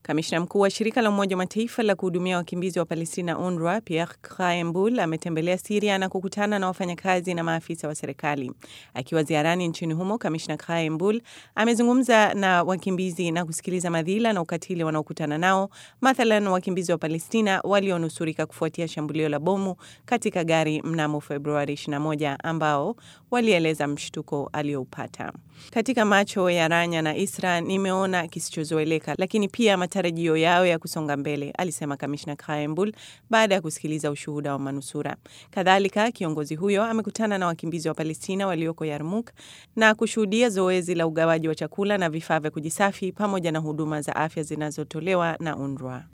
Kamishna mkuu wa shirika la Umoja wa Mataifa la kuhudumia wakimbizi wa Palestina, UNRWA, Pierre Krahenbuhl ametembelea Siria na kukutana na wafanyakazi na maafisa wa serikali. Akiwa ziarani nchini humo, kamishna Krahenbuhl amezungumza na wakimbizi na kusikiliza madhila na ukatili wanaokutana nao, mathalan wakimbizi wa Palestina walionusurika kufuatia shambulio la bomu katika gari mnamo Februari 21 ambao walieleza mshtuko alioupata. Katika macho ya Ranya na Isra nimeona kisichozoeleka, lakini pia matarajio yao ya kusonga mbele, alisema kamishna Krahenbuhl baada ya kusikiliza ushuhuda wa manusura. Kadhalika, kiongozi huyo amekutana na wakimbizi wa Palestina walioko Yarmuk na kushuhudia zoezi la ugawaji wa chakula na vifaa vya kujisafi pamoja na huduma za afya zinazotolewa na UNRWA.